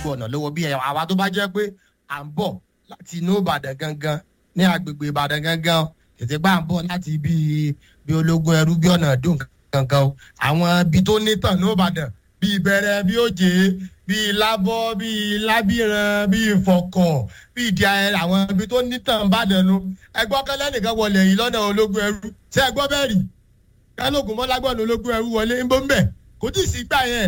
gbogbo ọ̀nà lówó bí ẹ̀yà àwa tó bá jẹ́ pé à ń bọ̀ láti inú ìbàdàn gangan ní agbègbè ìbàdàn gangan tètè gbà ń bọ̀ láti bí bí ológun ẹrú bí ọ̀nà dùn gangan o àwọn ibi tó nítàn ní ìbàdàn bí ìbẹ̀rẹ̀ bí òjé bí lábọ́ bí lábìrán bí ìfọ̀kọ̀ bí ìdí ayẹyẹ àwọn ibi tó nítàn ìbàdàn nu ẹgbọ́n kẹlẹ́ nìkan wọlé yìí lọ́nà ológun ẹrú ṣé ẹgbọ́n bẹ́ẹ̀ rí kálógun mọ́lágbọ́n ológun ẹrú wọlé ń bọ́ ń bẹ̀ kò tí ì sí gbà yẹn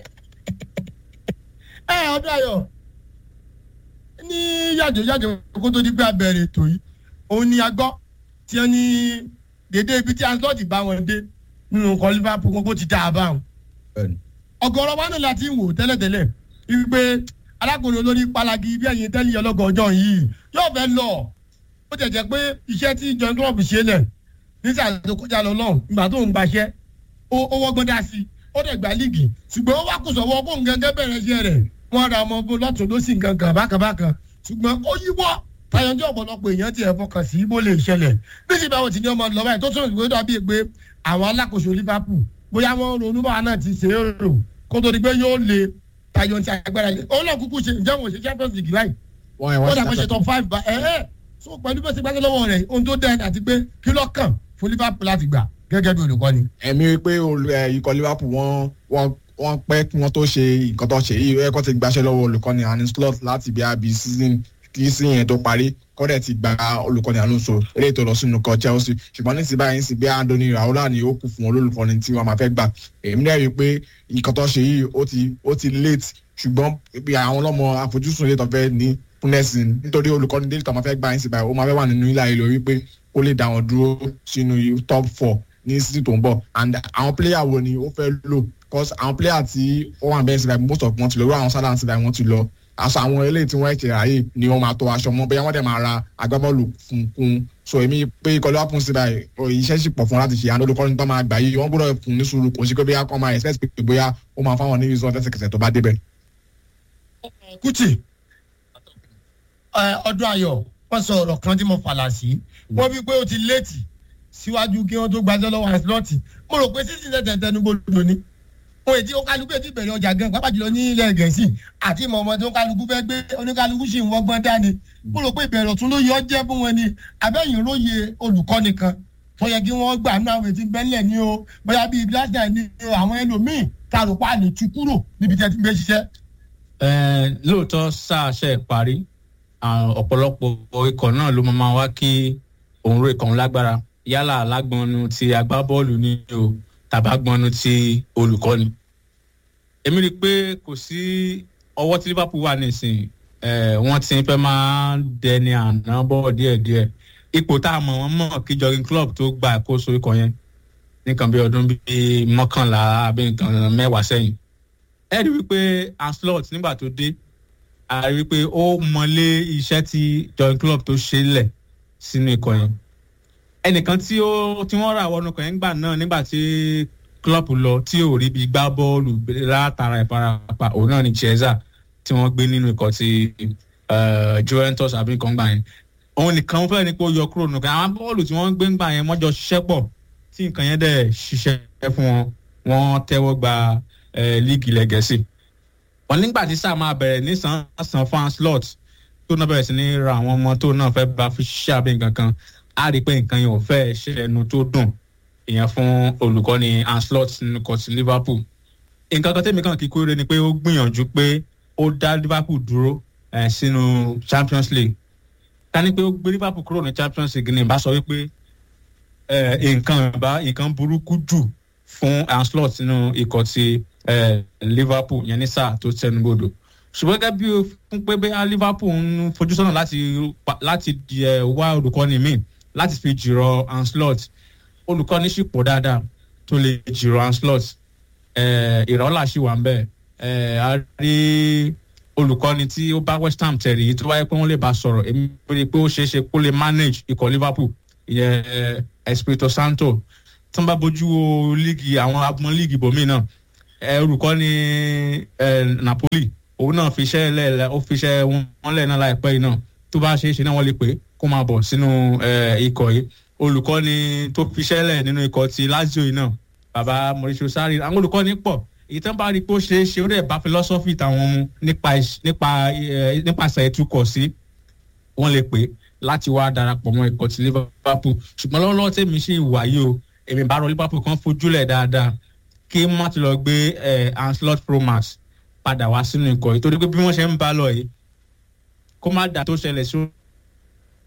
ẹ ọdún ayọ̀ ní yàjò yàjò kó tó di pé abẹ́rẹ́ ètò yìí òun ni a gbọ́ tí wọ́n ní dédé ibi tí anslọ́ọ̀tì bá wọn dé nínú nǹkan liverpool gbogbo ti dá a bá wọn. ọ̀gọ̀rọ̀ wa náà láti wò tẹ́lẹ̀tẹ́lẹ̀ wípé alákòóso olórí palagi bí ẹ̀yin tẹ́lẹ̀ ọlọ́gọ̀ ọjọ́ yìí yóò fẹ́ lọ ó tẹ̀ jẹ́ pé iṣẹ́ tí john club ṣe lẹ̀ nísàlẹ̀ tó kọjá lọ lọ́hùn ìgbà tó ń gbaṣẹ́ ó wọ́gbọ́n dá sí ó dẹ̀ gba líìgì ṣùgbọ́n ó wá kó sọ̀wọ́ kó ń gẹ́gẹ́ bẹ̀rẹ̀ iṣẹ́ rẹ̀ wọ́n ra ọmọ bó lọ́tún ló sì ń gangan bákanbákan ṣùgbọ́n ó yíwọ́ tayọjú ọ̀pọ̀lọpọ̀ èèyàn ti ẹ̀ fọkàn sí bó lè ṣẹlẹ̀ bísí báwo ti ní ọmọ lọ́wọ́ ẹ̀ tó tún ìwé dàbí pé àwọn alákòóso liverpool bóyá wọ́n ronú báwa náà ti ṣe é rò kó tó di pé yóò le tayọ ti agbára yẹn ó lọ kúkú ṣe ǹjẹ́ wọn ò ṣe champions league láì ó dàgbà ṣe top five bá ẹ̀ ẹ́ so pẹ̀lú bẹ́sẹ̀ gbáṣẹ́ lọ́wọ́ rẹ̀ ohun tó dẹ́ àti pé kí ló kàn fún liverpool láti gbà gẹ́gẹ́ bí olùkọ́ni. ẹ̀mí wípé ikọ̀ liverpool wọ́n wọ́n wọ́n pẹ́ kí wọ́n tó ṣe nǹkan tó ṣe yìí ẹ̀kọ́ ti gbaṣẹ́ lọ́wọ́ olùkọ́ni àní slot láti bí abi season kí sí yẹn tó parí kọ́dẹ̀ ti gba olùkọ́ni alonso eré tó lọ sínú kọ chelsea ṣùgbọ́n ní ti báyìí sí bí andoni raola ni ó kù fún olólùkọ́ni tí wọ́n máa fẹ́ gbà èmi náà rí i pé nǹkan tó ṣe yìí ó ti ó ti late ṣùgbọ́n bí àwọn ọlọ́mọ àfojúsùn ilé tó fẹ́ ní fúnẹ́sìn nítorí olùkọ́ni délé tó máa fẹ́ gbà yín sí báyìí ó máa fẹ́ wà nínú ilé ayé lórí pé ó lè dá wọn dúró sínú top four ní season tó ń bọ̀ and àwọn player wo ni ó fẹ́ lò because àwọn player tí ó wà bẹ́ẹ̀ síbẹ̀ most of wọn ti lọ irú àwọn sálà síbẹ̀ wọn ti lọ aṣọ àwọn eléyìí tí wọ́n ẹ̀kẹ́ ráyè ni wọ́n máa tọ aṣọ mọ́ bóyá wọ́n dẹ̀ máa ra agbábọ́ọ̀lù fún kún so èmi pé ìkọlù àpùn síbẹ̀ iṣẹ́ sì pọ̀ fún láti ṣe àwọn olùkọ́ni tó máa gbà yìí wọ́n gbọ́dọ̀ fún ní sùúrù kò sí pé bóyá kọ́ máa expect pé bóyá ó máa fáwọn ní result lẹ́sẹ̀kẹsẹ̀ tó bá débẹ̀. kùtì ọdún ayọ̀ wọ́n sọ ọ̀rọ̀ kan tí mo fàlà sí wọ́n fi pé ó ti léètì síwájú kí wọ́n tó gbàjọ́ lọ́wọ́ àṣìlọ́ọ̀tì mo rò pé sísìn tẹ̀tẹ̀ tẹnugbodò ni ohun èdè oníkálukú ètò ìbẹ̀rẹ̀ ọjà gan pápá jùlọ ní ilẹ̀ gẹ̀ẹ́sì àti ìmọ̀ ọmọ tí oníkálukú fẹ́ gbé oníkálukú sì ń wọ́gbọ́n dání mo rò pé ìbẹ̀rẹ̀ ọ̀tún ló yẹ ọ́ jẹ́ fún wọn ni abẹ́yìn lóye olùkọ́ nìkan tó yẹ kí wọ́n gbà nínú àwọn ètí bẹ́lẹ̀ ní o bóyá bíi glasgow ní àwọn ẹlòmíì tá a rò pa lè tu kúrò níbi tí ẹ ti gbé ṣiṣẹ́. lóòótọ́ sáà ṣe parí ọ̀pọ̀lọpọ̀ ikọ̀ náà ló máa wá kí òun ro ikọ̀ lágbára yálà lágbọnnu ti agbábọ́ọ̀lù ní o tàbágbọnnu ti olùkọ́ni. èmi rí i pé kò sí ọwọ́ tí liverpool wà nísìnyí wọ́n ti fẹ́ máa dẹni àná bọ́ díẹ̀díẹ̀ ipò tá a mọ̀ wọ́n mọ̀ kí jogging club tó gba àkóso ikọ̀ yẹn nìkan bí ọdún bíi mọ́kànlá àbí nǹkan mẹ́wàá sẹ́yìn. ẹ rí i wípé anslot nígbà tó dé a rí i pé ó mọlé iṣẹ́ tí jogging club tó ṣe lẹ̀ sínú ikọ̀ yẹn ẹnìkan tí ó tí wọ́n rà wọnú kan yẹn gbà náà nígbà tí club lọ tí ò rí bí gbá bọ́ọ̀lù látara ìfarapa òun náà ni chiesa tí wọ́n gbé nínú ikọ̀ ti juventus àbí nǹkan gbà yẹn òun nìkan fẹ́ ni pé ó yọ kúrò nù kan àwọn bọ́ọ̀lù tí wọ́n gbé ń gbà yẹn wọ́n jọ ṣiṣẹ́ pọ̀ tí nǹkan yẹn dẹ̀ ṣiṣẹ́ fún wọn wọ́n tẹ́wọ́ gba líìgì ilẹ̀ gẹ̀ẹ́sì wọn nígbà tí sáà máa bẹ̀rẹ̀ ní sàn fan slot tó náà bẹ̀rẹ̀ sí ní ra àwọn ọmọ tó náà fẹ́ bá fi ṣiṣẹ́ àbí nǹkan kan a rí i pé nǹkan yẹn ò fẹ́ ṣe ẹnu tó dùn ìyẹn fún olùkọ́ni anslot nínú kọ́tì liverpool nǹkan kan tẹ́mi kan kíkó rẹ ni pé ó gbìyànjú pé ó dá liverpool dúró sínú champions league ká ní pé ó gbé liverpool kúrò ní champions league ní ìbá sọ wípé nǹkan ìbá nǹkan burúkú jù fún anslot nínú ikọ̀ ti liverpool yẹn ní sáà tó tẹnubodò ṣùgbọ́n gẹ́gẹ́ bí fún pé bẹ́ẹ̀ liverpool ń fojú sọ́nà láti láti wá olùkọ́ni míì láti fi jìrọ̀ anslot olùkọ́ni sì pọ̀ dáadáa tó lè jìrọ̀ anslot ìrọ́lá sì wà ń bẹ̀ a rí olùkọ́ni tí ó bá west ham tẹ̀lé yìí tó wáyé pé wọ́n lè bá sọ̀rọ̀ èmi rí i pé ó ṣeé ṣe kó lè manage ikọ̀ liverpool ìyẹn espirito santo tó ń bá bójú wo líìgì àwọn agbọn líìgì bòmí náà olùkọ́ni napoli òun náà fi iṣẹ́ lẹ̀ ó fi iṣẹ́ wọn lẹ̀ náà láìpẹ́ yìí náà tó bá ṣeé ṣe náà wọ́n lè pè kó máa bọ̀ sínú ikọ̀ yìí olùkọ́ni tó fi iṣẹ́ lẹ̀ nínú ikọ̀ ti lazio yìí náà bàbá mauricio sarri àwọn olùkọ́ni pọ̀ èyí tán bá rí i pé ó ṣeé ṣe ó dẹ̀ bá philosophy tàwọn mu nípa ìṣ- nípa ẹ, nípasẹ̀ ìtukọ̀ sí wọ́n lè pè é láti wá darapọ̀ mọ́ ikọ̀ ti liverpool ṣùgbọ́n lọ́wọ́lọ́wọ́ tèmi ṣì wà yìí o èmi bá rọ liverpool kan fojúlẹ̀ dáadáa kí má ti lọ gbé ẹ anslot promax padà wá sínú ikọ̀ yìí torí pé bí wọ́n ṣe ń bá lọ yìí kó má dà tó ṣẹlẹ̀ sí